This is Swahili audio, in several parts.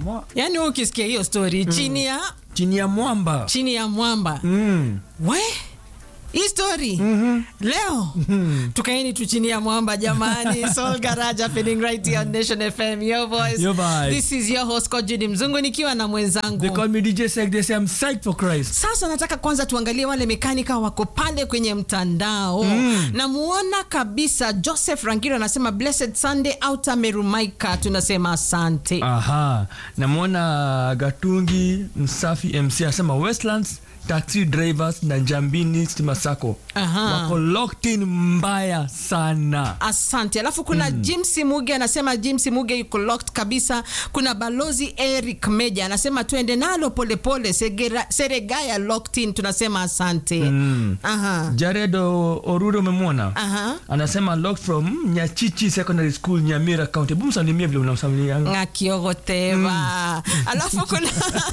mwa- yaani wewe ukisikia hiyo story chini ya chini ya mwamba chini ya mwamba mm. we hii story leo tukaeni tu chini ya mwamba jamani Soul Garage happening right here on Nation FM your voice Your voice. this is your host Coach Judy Mzungu nikiwa na they mwenzangu call me DJ Sek they say I'm psyched for Christ sasa nataka kwanza tuangalie wale mekanika wako pale kwenye mtandao namuona kabisa Joseph Rangiro anasema blessed Sunday outer Merumaika tunasema asante aha namwona gatungi msafi mc anasema westlands taxi drivers na jambini stima sako Aha. wako locked in mbaya sana asante alafu kuna mm. James Muge anasema James Muge yuko locked kabisa kuna balozi Eric Meja anasema tuende nalo polepole Segera- Seregaya locked in tunasema asante mm. aha jared O- orure umemwona aha anasema locked from nyachichi secondary school nyamira county hebu msalimie vile unamsalimianga ngakiogoteva alafu kuna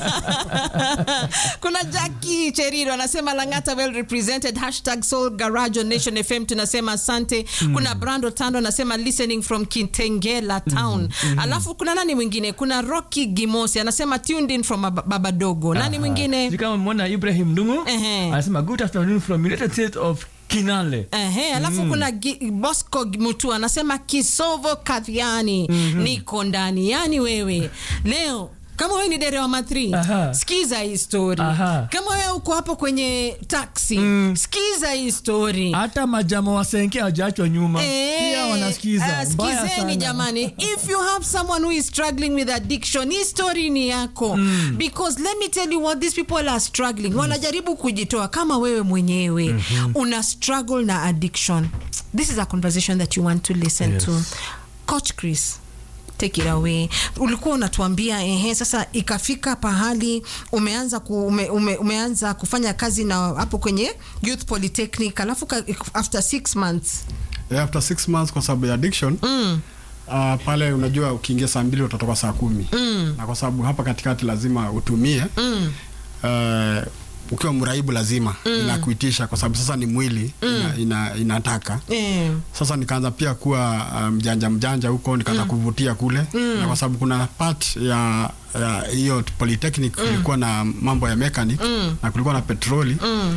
kuna Jackie Cheriro anasema Langata well represented hashtag Soul Garage on Nation FM tunasema asante kuna Brando Tando anasema listening from Kitengela town alafu kuna nani mwingine kuna Rocky Gimosi anasema tuned in from Bab- Babadogo nani mwingine Sijui kama umeona ibrahim dungu Ehe. anasema good afternoon from united states of kinale Ehe, alafu kuna Gi- Bosco Mutu anasema Kisovo Kathiani niko ndani. Yani wewe leo kama wewe ni dereva matri Aha. sikiza hii story. Aha. Kama wewe uko hapo kwenye taxi sikiza hii story. hata majama wasenke hawajaachwa nyuma Eh, pia wanasikiza ah, Mbaya sikizeni sana. jamani if you have someone who is struggling with addiction hii story ni yako because let me tell you what these people are struggling wanajaribu kujitoa kama wewe mwenyewe una struggle na addiction this is a conversation that you want to listen Yes. to coach chris take it away ulikuwa unatuambia ehe sasa ikafika pahali umeanza ku, ume, ume, umeanza kufanya kazi na hapo kwenye youth polytechnic alafu ka- after six months Yeah, after six months kwa sababu ya addiction mm. uh, pale unajua ukiingia saa mbili utatoka saa kumi mm. na kwa sababu hapa katikati lazima utumie mm. uh, ukiwa mraibu lazima mm. inakuitisha kwa sababu sasa ni mwili mm. ina, ina, inataka eh. sasa nikaanza pia kuwa uh, mjanja mjanja huko nikaanza kuvutia kule na kwa sababu kuna part ya ya hiyo polytechnic kulikuwa na mambo ya mechanic na kulikuwa na petroli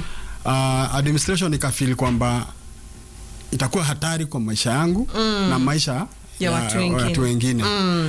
uh, administration ikafili kwamba itakuwa hatari kwa maisha yangu na maisha Ya watu wengine. watu wengine.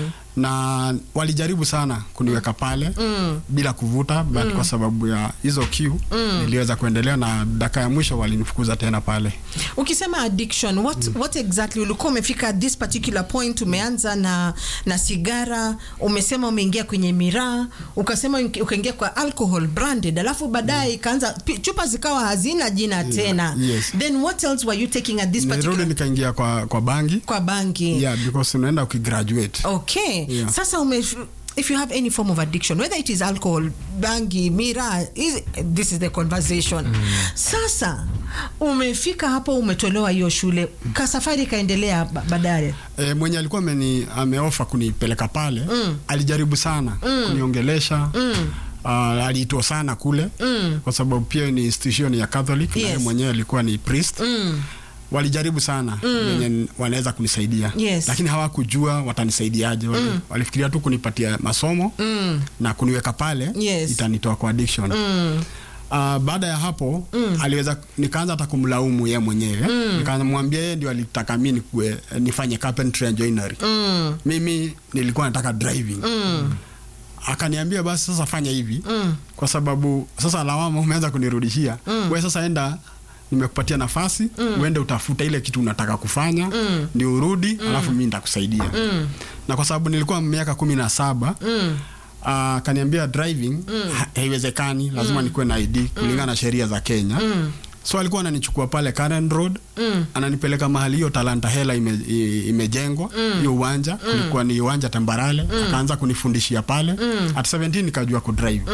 na walijaribu sana kuniweka pale bila kuvuta but kwa sababu ya hizo kiu niliweza kuendelea na daka ya mwisho walinifukuza tena pale ukisema addiction what, what exactly ulikuwa umefika at this particular point umeanza na na sigara umesema umeingia kwenye miraa ukasema uki- ukaingia kwa alcohol branded alafu baadaye ikaanza pi- chupa zikawa hazina jina tena yes. then what else were you taking at this nirudi particular nikaingia kwa, kwa bangi kwa bangi yeah, because unaenda ukigraduate okay Yeah. sasa ume if you have any form of addiction whether it is alcohol bangi mira is, this is the conversation sasa umefika hapo umetolewa hiyo shule kasafari ikaendelea ba- baadaye e, mwenye alikuwa ameni ameofa kunipeleka pale mm. alijaribu sana mm. kuniongelesha mm. Uh, aliitwa sana kule mm. kwa sababu pia ni institution ya Catholic na Yes. yeye mwenyewe alikuwa ni priest mm. walijaribu sana wenye wanaweza kunisaidia Yes. lakini hawakujua watanisaidiaje wali, walifikiria tu kunipatia masomo Mm. na kuniweka pale Yes. itanitoa kwa addiction Mm. Uh, baada ya hapo mm. aliweza nikaanza hata kumlaumu yeye mwenyewe mm. nikamwambia yeye ndio alitaka mi nikue, nifanye carpentry and joinery Mm. mimi nilikuwa nataka driving Mm. akaniambia basi sasa fanya hivi mm. kwa sababu sasa lawama umeanza kunirudishia mm. we sasa enda nimekupatia nafasi mm. uende utafuta ile kitu unataka kufanya mm. ndio urudi mm. alafu mi nitakusaidia mm. na kwa sababu nilikuwa miaka kumi na saba Mm. akaniambia driving ha- haiwezekani lazima nikuwe na ID kulingana na sheria za Kenya so alikuwa ananichukua pale Karen Road ananipeleka mahali hiyo Talanta Hela ime, i- imejengwa hiyo uwanja kulikuwa ni uwanja tambarale akaanza kunifundishia pale at 17 nikajua kudrive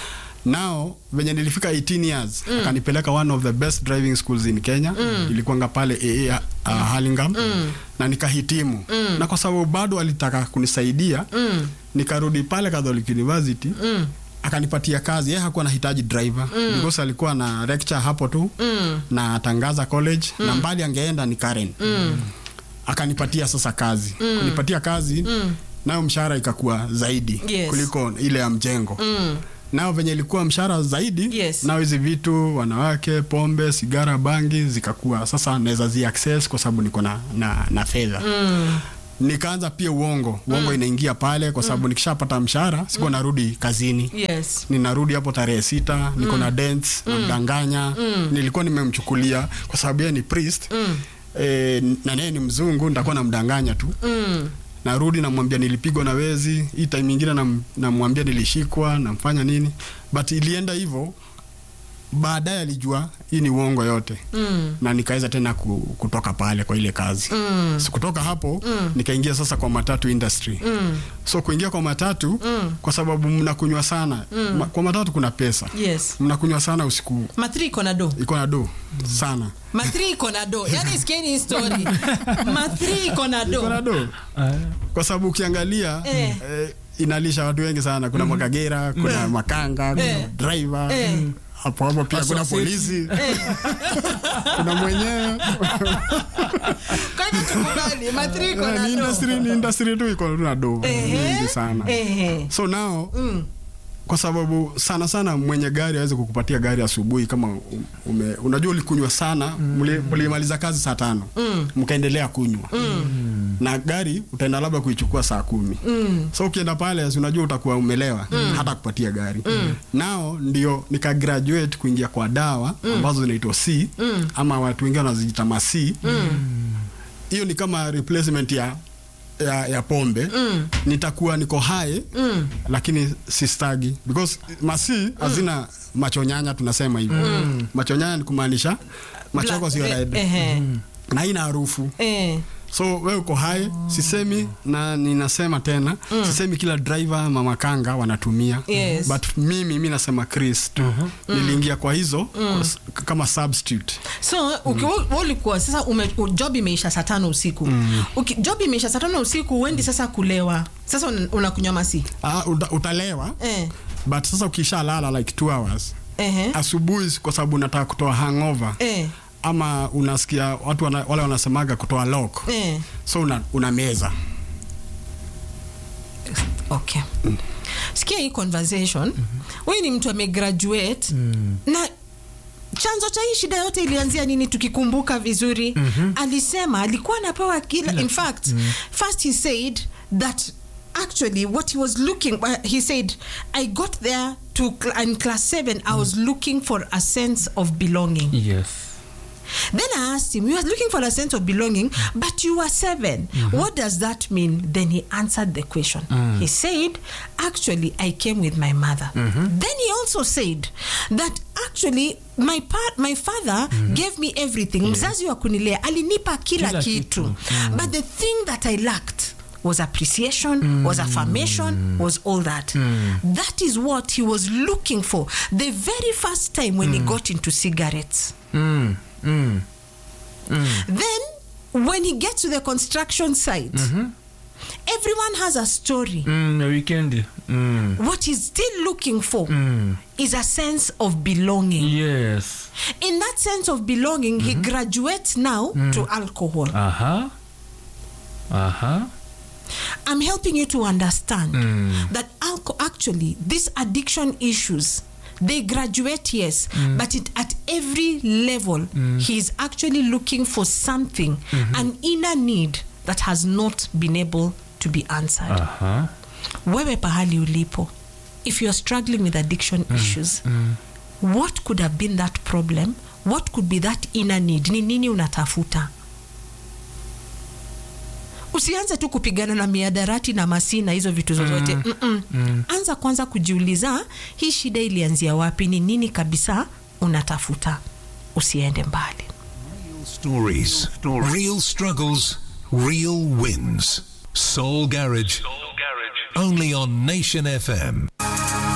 nao venye nilifika 18 years akanipeleka one of the best driving schools in Kenya ilikuwanga pale AA uh, Hurlingham na nikahitimu na kwa sababu bado alitaka kunisaidia nikarudi pale Catholic University akanipatia kazi yeye hakuwa anahitaji driver because alikuwa na lecture hapo tu na tangaza college na mbali angeenda ni Karen akanipatia sasa kazi kunipatia kazi nayo mshahara ikakuwa zaidi Yes. kuliko ile ya mjengo mm. nao venye ilikuwa mshahara zaidi Yes. nao hizi vitu wanawake pombe sigara bangi zikakuwa sasa naweza zi access kwa sababu niko na, na, na fedha mm. nikaanza pia uongo uongo inaingia pale kwa sababu nikishapata mshahara sikuwa narudi kazini yes ninarudi hapo tarehe sita niko na dance namdanganya nilikuwa nimemchukulia kwa sababu yeye ni priest e, na naye ni mzungu nitakuwa namdanganya tu mm. narudi namwambia nilipigwa na wezi hii time ingine nam- namwambia nilishikwa namfanya nini but ilienda hivyo baadaye alijua hii ni uongo yote Mm. na nikaweza tena ku, kutoka pale kwa ile kazi mm. so kutoka hapo mm. nikaingia sasa kwa matatu industry mm. so kuingia kwa matatu mm. kwa sababu mnakunywa sana mm. Ma, kwa matatu kuna pesa yes mnakunywa sana usiku mathri iko na do iko na do sana mathri iko na do yani sikieni hii story mathri iko na iko na do do Ah, kwa sababu ukiangalia Eh. eh, inalisha watu wengi sana kuna makagera kuna makanga kuna Eh. driver Eh. hapo hapo pia kuna Associate. polisi kuna mwenyewe kwa hivyo tukubali mathri iko Eh, na ni do industry ni industry tu iko na do Ehe. nyingi sana Ehe. so now Mm. kwa sababu sana sana mwenye gari aweze kukupatia gari asubuhi kama u- ume, unajua ulikunywa sana mli- mlimaliza kazi saa tano mkaendelea kunywa na gari utaenda labda kuichukua saa kumi so ukienda pale si unajua utakuwa umelewa hata kupatia gari nao ndio nika graduate kuingia kwa dawa ambazo zinaitwa c ama watu wengine wanaziita masi hiyo ni kama replacement ya ya, ya pombe mm. nitakuwa niko hai mm. lakini sistagi because masi hazina machonyanya tunasema hivyo mm. machonyanya ni kumaanisha macho yako sio Black- red ehe. na haina harufu Eh. so we uko hai sisemi na ninasema tena sisemi kila driver mama kanga wanatumia Yes. but mimi mi nasema chris tu niliingia kwa hizo kwa s- kama substitute so uki- wewe ulikuwa sasa ume, u- job imeisha saa tano usiku Uki, job imeisha saa tano usiku uendi sasa kulewa sasa un- unakunywa masi ah, uta, utalewa eh. but sasa ukishalala like two hours Ehe. asubuhi kwa sababu unataka kutoa hangover Eh. ama unasikia watu wana, wale wanasemaga kutoa lock Eh. so una, una meza okay sikia hii conversation huyu ni mtu amegraduate na chanzo cha hii shida yote ilianzia nini tukikumbuka vizuri alisema alikuwa anapewa kila in fact first he said that actually what he was looking uh, he said i got there to cl- in class 7 i was looking for a sense of belonging yes Then I asked him, You are looking for a sense of belonging, but you are 7 What does that mean? Then he answered the question. He said, Actually, I came with my mother. Then he also said that actually my part, my father gave me everything. Mzazi wa kunilea alinipa kila, Kila kitu. kitu. But the thing that I lacked was appreciation, was affirmation, was all that. That is what he was looking for the very first time when he got into cigarettes. mm. Mm. Then, when he gets to the construction site, everyone has a story. Mm, na weekend mm. What he's still looking for Mm. is a sense of belonging. yes In that sense of belonging, he graduates now to alcohol. aha aha I'm helping you to understand Mm. that alco- actually these addiction issues they graduate yes but it, at every level he is actually looking for something an inner need that has not been able to be answered aha wewe pahali ulipo if you're struggling with addiction issues what could have been that problem what could be that inner need ni nini unatafuta usianze tu kupigana na miadarati na masi na hizo vitu zozote Mm-mm. anza kwanza kujiuliza hii shida ilianzia wapi ni nini kabisa unatafuta usiende mbali Stories, real struggles, real wins. Soul Garage, only on Nation FM.